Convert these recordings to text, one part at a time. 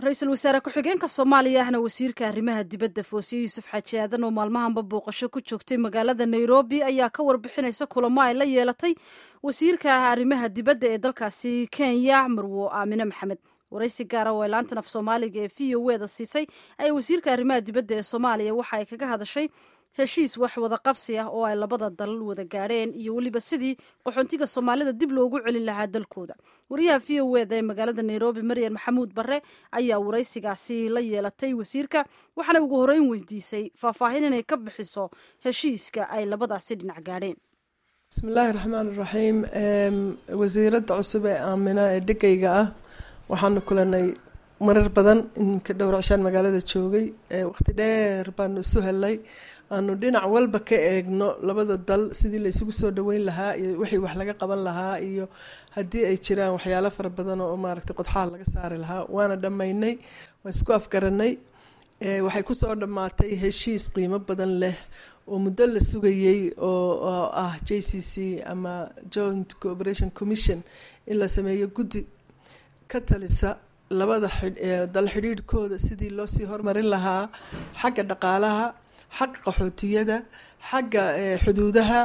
ra-iisul wasaare ku-xigeenka soomaaliya ahna wasiirka arrimaha dibadda foosiye yuusuf xaaji aadan oo maalmahanba booqasho ku joogtay magaalada nairobi ayaa ka warbixinaysa kulamo ay la yeelatay wasiirka arrimaha dibadda ee dalkaasi kenya marwo aamine maxamed waraysi gaara oo ay laantan af soomaaliga ee v o eda siisay ayaa wasiirka arrimaha dibadda ee soomaaliya waxa ay kaga hadashay heshiis wax wada qabsi ah oo ay labada dal wada gaadheen iyo weliba sidii qaxoontiga soomaalida dib loogu celin lahaa dalkooda wariyaha v o eda ee magaalada nairobi maryan maxamuud bare ayaa waraysigaasi la yeelatay wasiirka waxaana ugu horeyn weydiisay faahfaahin inay ka bixiso heshiiska ay labadaasi dhinac gaadheen bismillaahi raxmaan iraxiim wasiiradda cusub ee aamina ee dhegayga ah waxaanu kulanay marar badan iminka dhowr cishaan magaalada joogay waqti dheer baanu isu helay aanu dhinac walba ka eegno labada dal sidii la isugu soo dhaweyn lahaa iyo wixii wax laga qaban lahaa iyo haddii ay jiraan waxyaalo fara badan oo maaragtay qodxaha laga saari lahaa waana dhammaynay waan isku afgaranay waxay kusoo dhammaatay heshiis qiimo badan leh oo muddo la sugayey oo ah j c c ama joint cooperation commission in la sameeyo guddi ka talisa labada dal xidhiidhkooda sidii loo sii hormarin lahaa xagga dhaqaalaha xagga qaxootiyada xagga xuduudaha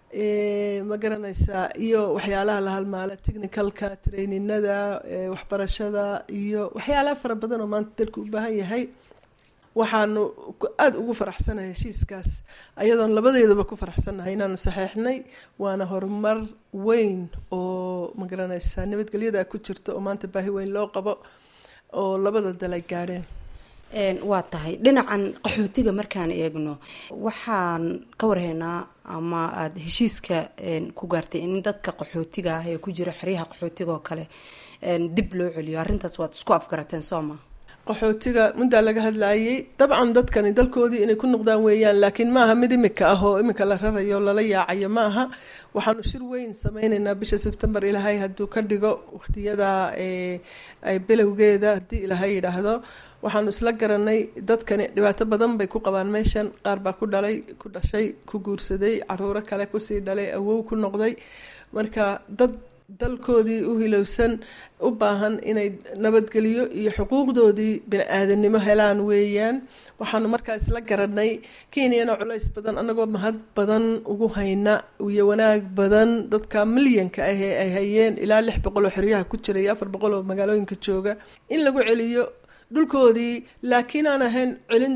ma garanaysaa iyo waxyaalaha la halmaala technicalka traininada waxbarashada iyo waxyaalaha fara badan oo maanta dalku u baahan yahay waxaanu aada ugu faraxsanahay heshiiskaas ayadoon labadeedaba ku faraxsannahay inaanu saxeixnay waana horumar weyn oo ma garanaysaa nabadgelyada ku jirta oo maanta baahi weyn loo qabo oo labada dal ay gaadheen waa tahay dhinacan qaxootiga markaan eegno waxaan ka warhaynaa ama aada heshiiska ku gaartay in dadka qaxootiga ah ee ku jira xeryaha qaxootiga oo kale dib loo celiyo arrintaas waad isku afgarateen soo ma qaxootiga muddaa laga hadlaayay dabcan dadkani dalkoodii inay ku noqdaan weeyaan laakiin maaha mid imika ah oo imika la rarayo lala yaacayo ma aha waxaanu shir weyn sameyneynaa bisha sebtembar ilaahay hadduu ka dhigo waqtiyada bilowgeeda haddii ilaahay yidhaahdo waxaanu isla garanay dadkani dhibaato badan bay ku qabaan meeshan qaar baa ku dhalay ku dhashay ku guursaday caruuro kale kusii dhalay awow ku noqday marka dad dalkoodii u hilowsan u baahan inay nabadgelyo iyo xuquuqdoodii bini-aadanimo helaan weeyaan waxaanu markaa isla garanay kenyana culays badan anagoo mahad badan ugu hayna iyo wanaag badan dadka milyanka ah ee ay hayeen ilaa lix boqol oo xeryaha ku jira iyo afar boqol oo magaalooyinka jooga in lagu celiyo dhulkoodii laakiin aan ahayn celin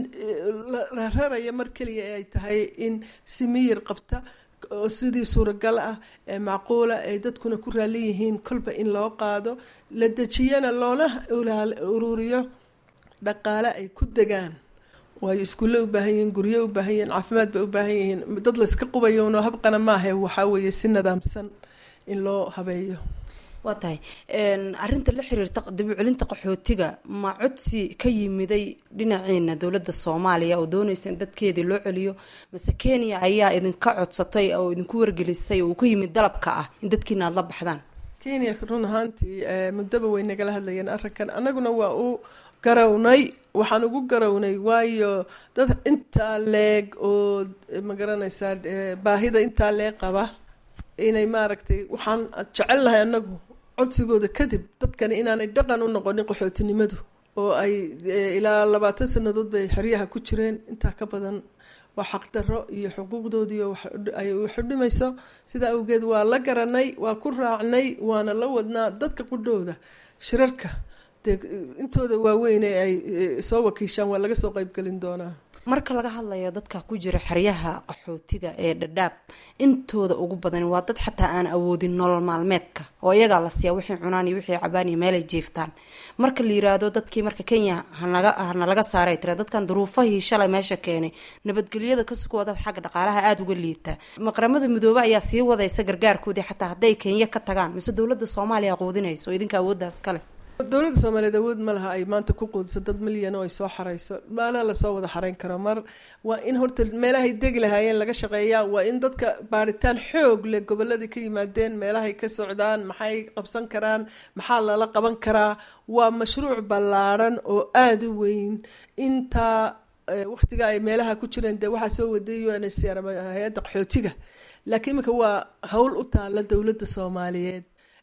la raraya mar keliya ee ay tahay in si miyir qabta oo sidii suuragal ah ee macquula ay dadkuna ku raali yihiin kolba in loo qaado la dejiyana loona ururiyo dhaqaale ay ku degaan waayo iskuulle u baahan yihiin guryo u baahan yihiin caafimaad bay u baahan yihiin dad layska qubayowno habqana maahe waxaa weeye si nidaamsan in loo habeeyo waa tahay arinta la xiriirta dib u celinta qaxootiga ma codsi ka yimiday dhinaciina dowladda soomaaliya oo doonaysa in dadkeedii loo celiyo mase kenya ayaa idinka codsatay oo idinku wargelisay oo uu ka yimid dalabka ah in dadkiina aada la baxdaan kenya run ahaantii muddaba way nagala hadlayeen arrinkan annaguna waa u garawnay waxaan ugu garawnay waayo dad intaa leeg oo ma garanaysaa baahida intaa leeg qaba inay maaragtay waxaan jecelnahay annagu codsigooda kadib dadkani inaanay dhaqan u noqonin qaxootinimadu oo ay ilaa labaatan sanadood bay xeryaha ku jireen intaa ka badan waa xaqdarro iyo xuquuqdoodii ay xudhimayso sidaa awgeed waa la garanay waa ku raacnay waana la wadnaa dadka qudhooda shirarka dee intooda waaweyn ee ay soo wakiishaan waa laga soo qeybgelin doonaa marka laga hadlayo dadka ku jira xeryaha qaxootiga ee dhadhaab intooda ugu badan waa dad xataa aan awoodin nolol maalmeedka oo iyagaa la siiya wixii cunaan iyo wixii cabaan iyo meelay jiiftaan marka la yiraahdo dadkii marka kenya hanaga hana laga saaray tira dadkan duruufahii shalay meesha keenay nabadgelyada ka sugo dad xagga dhaqaalaha aada uga liitaa maqramada midoobe ayaa sii wadaysa gargaarkoodii xataa hadday kenya ka tagaan mise dowladda soomaaliya quudinayso oo idinka awooddaas kale dowladda soomaaliyeed awood ma laha ay maanta ku quudiso dad milyan oo ay soo xarayso maalaa lasoo wada xarayn karo mar waa in horta meelahay degi lahaayeen laga shaqeeyaa waa in dadka baaritaan xoog leh goboladii ka yimaadeen meelahay ka socdaan maxay qabsan karaan maxaa lala qaban karaa waa mashruuc ballaadhan oo aada u weyn intaa waqtiga ay meelaha ku jireen dee waxaa soo waday u n h c hay-adda qaxootiga laakiin iminka waa hawl u taala dowladda soomaaliyeed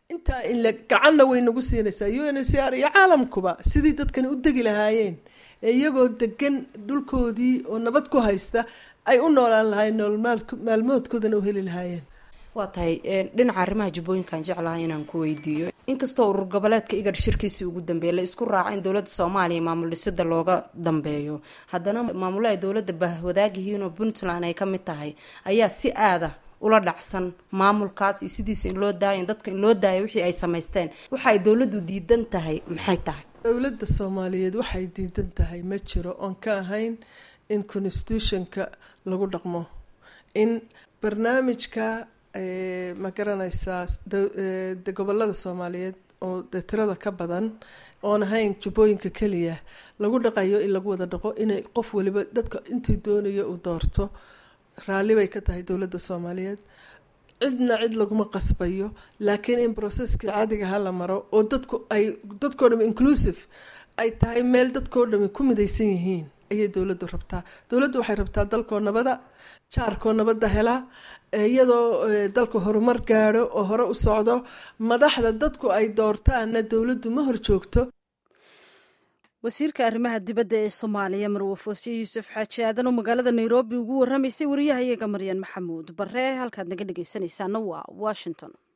intaa in la gacanna way nagu siinaysaa u n c r iyo caalamkuba sidii dadkani u degi lahaayeen ee iyagoo degan dhulkoodii oo nabad ku haysta ay u noolaan lahaayeen nool maalmoodkoodana u heli lahaayeen waa tahay dhinaca arrimaha jubbooyinkaan jeclahay inaan ku weydiiyo inkastoo urur goboleedka igar shirkiisii ugu dambeeyay la isku raaca in dowladda soomaaliya maamul dhisida looga dambeeyo haddana maamulo ay dowladda bahwadaag yihiin oo puntland ay ka mid tahay ayaa si aada ula dhacsan maamulkaas iyo sidiisa in loo daayo in dadka in loo daayo wixii ay samaysteen waxa ay dowladdu diidan tahay maxay tahay dowladda soomaaliyeed waxay diidan tahay ma jiro oon ka ahayn in constitutionka lagu dhaqmo in barnaamijka ma garanaysaa de gobolada soomaaliyeed oo de tirada ka badan oon ahayn jubbooyinka keliya lagu dhaqayo in lagu wada dhaqo inay qof waliba dadka intii doonayo uu doorto raalli bay ka tahay dowladda soomaaliyeed cidna cid laguma qasbayo laakiin in processkii caadiga ha la maro oo dadku ay dadkoo dham inclusive ay tahay meel dadkoo dhami ku midaysan yihiin ayay dowladdu rabtaa dowladdu waxay rabtaa dalkoo nabada jaarkoo nabadda helaa iyadoo dalku horumar gaadho oo hore u socdo madaxda dadku ay doortaanna dowladdu ma hor joogto wasiirka arrimaha dibadda ee soomaaliya marwe foosiye yuusuf xaaji aadan oo magaalada nairobi ugu warramaysay wariyahayaga maryan maxamuud bare halkaad naga dhegaysanaysaana waa washington